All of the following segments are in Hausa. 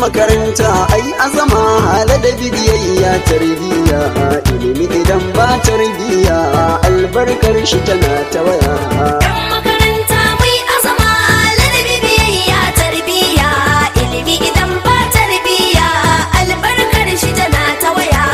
makaranta ai azama hala da bidiyayya tarbiyya ilimi idan ba tarbiyya albarkar shi tana ta waya Yan makaranta mai azama ladabi biyayya tarbiyya ilimi idan ba tarbiyya albarkar shi tana ta waya.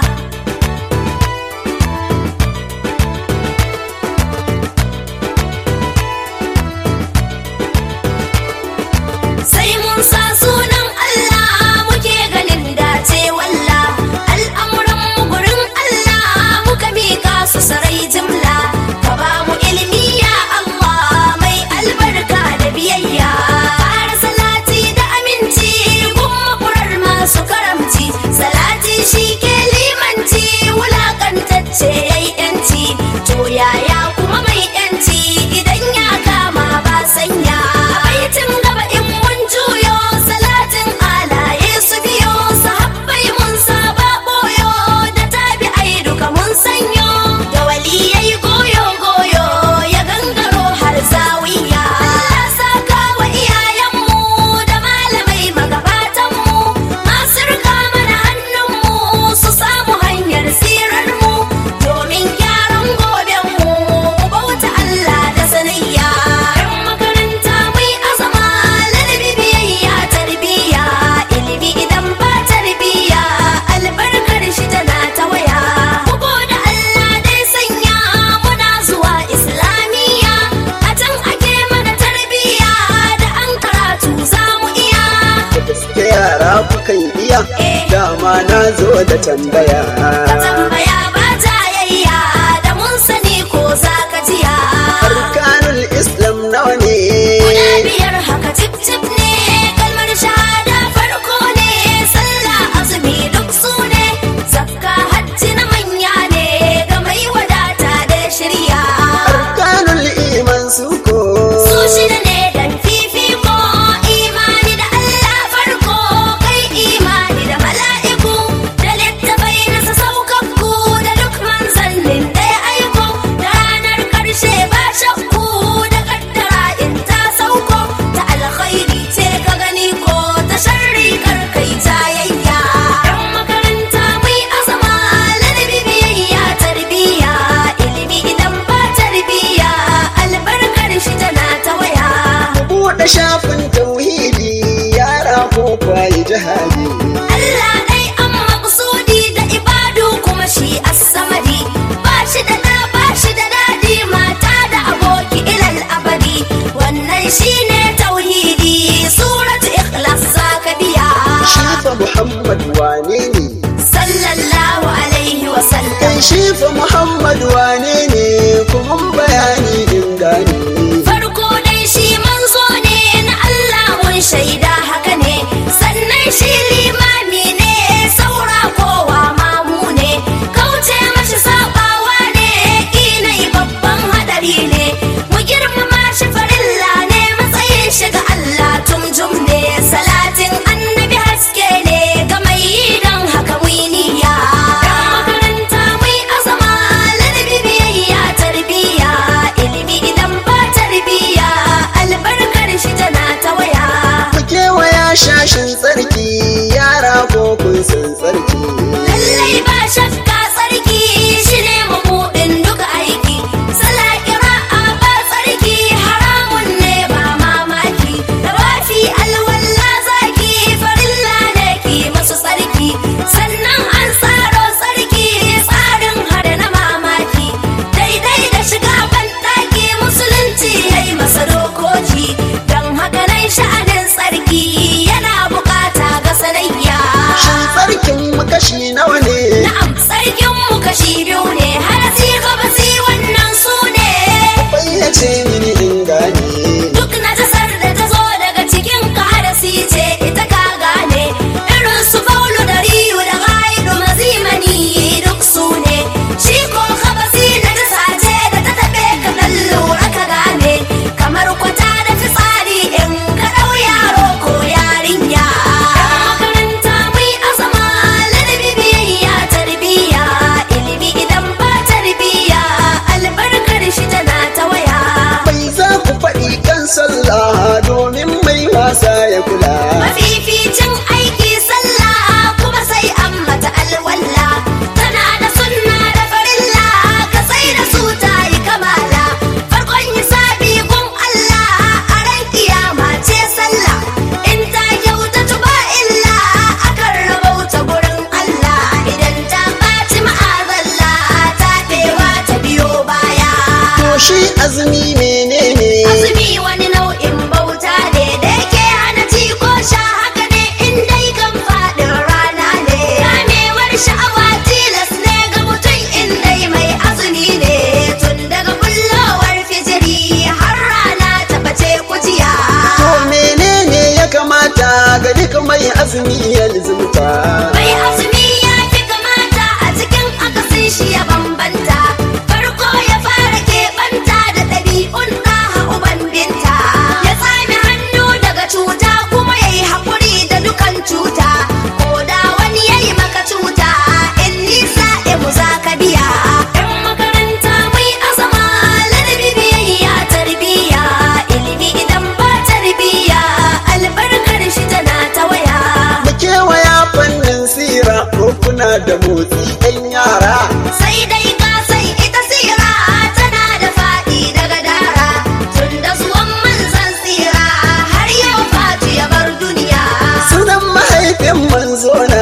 Sai mun sa sunan Allah muke ganin dace walla al'amuran mu gurin Allah muka mika su sarai jimla ka ba mu ilimi ya Allah mai albarka da biyayya ƙara salati da aminci kuma kurar masu karamci salati shi ke limanci wulakantacce yayi yanci to yaya kuma mai yanci idan ya kama ba sanya baitin gaba in mun juyo salatin alaye su biyo sahabbai mun saba boyo da tabi'ai duka mun sanyo da waliyai goyo goyo ya gangaro har zawiya Allah saka wa iyayenmu da malamai magabatanmu masu rika mana hannunmu su samu hanyar tsirarmu domin gyaran gobenmu mu bauta Allah da sanayya yan makaranta mai azama ladabi biyayya tarbiyya ilimi idan ba tarbiyya albarkar shi tana ta waya bugo da Allah dai sanya muna zuwa islamiyya a can ake mana tarbiyya da an karatu za mu iya da gaske yara kukan iya Eh. dama na zo da tambaya ka tambaya ba jayayya da mun sani ko za ka jiya arkanul islam nawa ne Guda biyar haka cip cip ne kalmar shahada farko ne sallah azumi duk su ne zakka hajji na manya ne ga mai wadata da shirya arkanul iman su ko su shida ne dan fifiko imani da Allah farko kai imani da mala'iku da littafai na saukakku da duk manzannin da ya aiko da ranar karshe ba shakku da kaddara in ta sauko ta alkhairi ce ka gani ko ta sharri kar kai jayayya yan makaranta mai azama ladabi biyayya tarbiyya ilimi idan ba tarbiyya albarkar shi tana ta waya buɗe shafin tauhidi yara ko kwaye jihadi Allah dai an maƙsudi da ibadu kuma shi as-samadi ba shi da da ba shi da dadi mata da aboki ilal abadi wannan shine tauhidi suratu ikhlas zaka biya shifa muhammad wane ne sallallahu alaihi wa sallam kai shifa muhammad wane ne kuma bayani in gane farko dai shi manzo ne na Allah mun shaida haka ne sannan shi limami ne saura kowa mamu ne kauce mashi sabawa ne inai babban hadari ne mu girmama shi farilla ne matsayin shi ga Allah tumjum ne salatin annabi haske ne ga mai yi don haka mu yi niyya makaranta mai azama ladabi biyayya tarbiyya ilimi idan ba tarbiyya albarkar shi tana ta waya ku kewaya shashin tsarki yara ko kun san tsarki lallai ba shakka tsarki shi ne mabuɗin duka aiki sala kira'a ba tsarki haramun ne ba mamaki da wafi alwalla zaki farilla ne ki masu tsarki sannan an tsaro tsarki tsarin hada na mamaki daidai da shiga banɗaki musulunci ya yi masa dokoki don haka nan sha'anin tsarki yana bukata ga sanayya shin tsarkin mu kashi nawa ne Na'am, sarkin mu kashi biyu ne, harasi gabasi wannan su ne. bayyace mini in gane Duk najasar da ta zo daga cikin ka harasi ce ita ka gane. Irin su baulu da riyu da gaidu mazimani duk su ne. Shi ko gabasi najasa ce da ta taɓe ka dan lura ka gane. Kamar kwata da fitsari in ka ɗau yaro ko yarinya. Yan makaranta mai azama ladabi biyayya tarbiyya mai azumi ya lizumta Mai azumi ya fi kamata a cikin akasin shi ya bambanta. Farko ya fara keɓanta da ɗabi'un ɗaha uban binta. Ya tsami hannu daga cuta kuma ya yi haƙuri da dukan cuta. Ko da wani ya yi maka cuta, in nisa mu za ka biya. ‘Yan makaranta mai azama, ladabi biyayya tarbiyya. Ilimi idan ba tarbiyya, albarkar shi tana ta waya. mu kewaya fannin sira ko kuna da motsi ɗan yara sai dai ka san ita sira tana da faɗi daga dara tun da zuwan manzan tsira har yau fatu ya bar duniya sunan mahaifin manzona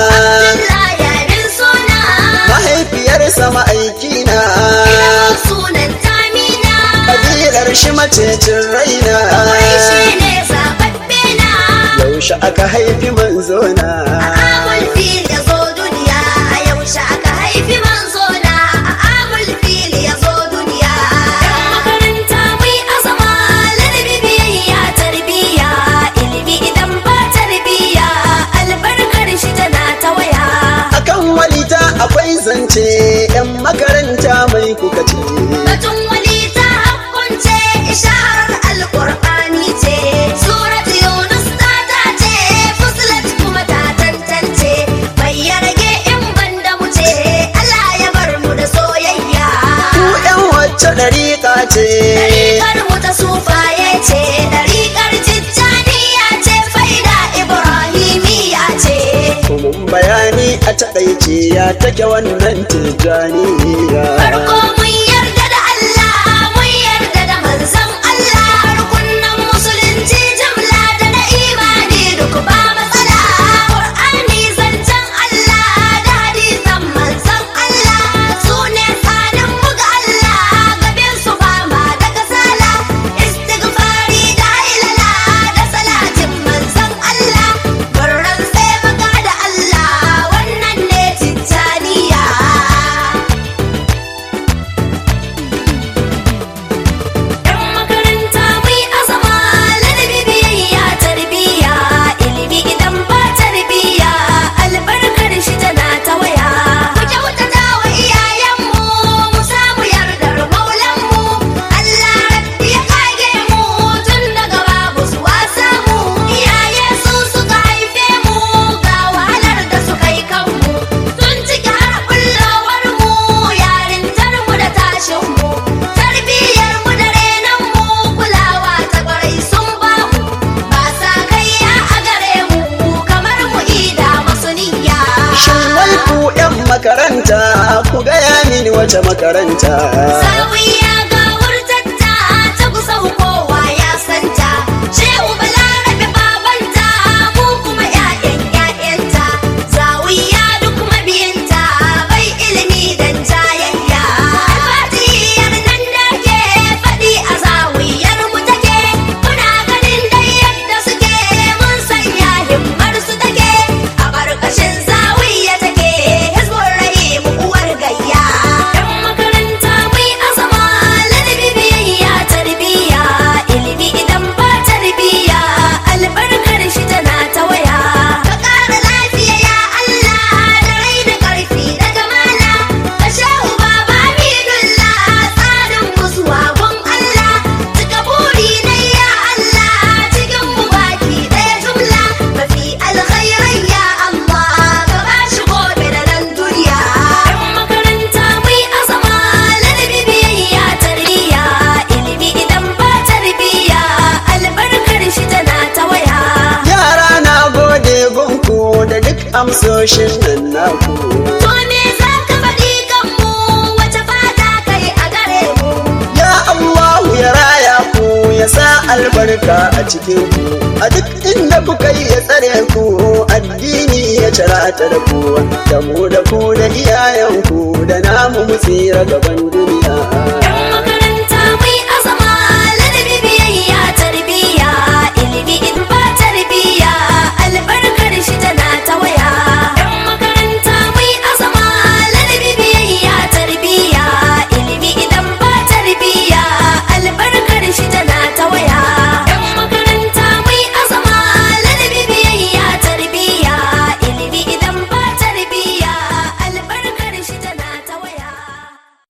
Allah ya bin suna mahaifiyarsa ma'aikina ilimin sunan tamina kabilar shi macecin raina wai shi ne zaɓaɓɓe na yaushe aka haifi manzona amul fil ya zo duniya a yaushe aka haifi manzo na a amul fil ya zo duniya yan makaranta mai azama ladabi biyayya tarbiyya ilimi idan ba tarbiyya albarkar shi tana ta waya akan walita akwai zance yan makaranta mai kuka ce batun wani ta hakkunce isharar alkur'ani ce surat yunus ta tace fusilat kuma ta tantance bai ya rage in banda mu ce allah ya bar mu da soyayya ku yan wacce dariƙa ce Ɗariƙar mu ta sufaye ce, ɗariƙar tijjaniya ce, faida Ibrahimiya ce. mun bayani a taƙaice ya take wannan tijjaniya Farko mun yarda da Allah, mun yarda da manzon Allah, rukunan musulunci jimla da na imani duk ba matsala. Qur'ani zancen Allah da hadisan manzon Allah, su ne tsanin mu ga Allah, gaben su fama da kasala. Istighfari da hailala da salatin manzon Allah, barran sai maka da Allah, wannan ne tijjaniya. Yan makaranta mai azama ladabi biyayya tarbiyya ilimi idan ba tarbiyya albarkar shi tana ta waya. Ku kyautata wa iyayenmu mu samu yardar maulanmu Allah rabbi ya kage mu tun daga babu zuwa samu iyaye su suka haife mu ga wahalar da suka yi kanmu tun ciki har kullawar mu yarintar mu da tashin mu tarbiyyar mu da renon mu kulawa ta kwarai sun ba mu ba sa kaiya a gare mu kamar mu ida masu niyya shin wai ku yan makaranta ku gaya mini wace makaranta Zawiya ga wurtatta ta kusa kowa ya santa. Shehu Balarabe babanta mu kuma ƴaƴan ƴaƴanta. Zawiya duk mabiyinta bai ilimi dan jayayya. Alfatihiyar nan da ke faɗi a zawiyar mu take. Muna ganin dai yadda suke mun sanya himmar su take. A ƙarƙashin zawiya take hizbun rahim uwar gayya. Yan makaranta mai azama ladabi biyayya tarbiyya ilimi idan ba tarbiyya albarkar shi tana ta waya. Ka ƙara lafiya ya Allah da rai da ƙarfi da kamala. Ka shahu baba Aminullah tsarin musuwa gun Allah. Cika buri na ya Allah cikin mu baki ɗaya jumla. Mafi alkhairai ya Allah ka ba shi gobe da nan duniya. Yan makaranta mai azama ladabi biyayya tarbiyya ilimi idan ba tarbiyya albarkar shi tana ta waya. yara na gode gunku da duk amsoshin nan naku To me za ka faɗi kanmu wace fata kai a gare mu? ya Allahu ya raya ku ya sa albarka a cikin ku a duk inda kuka yi ya tsare ku addini ya cirata da ku da mu da ku da iyayenku da namu mu tsira gaban duniya Yan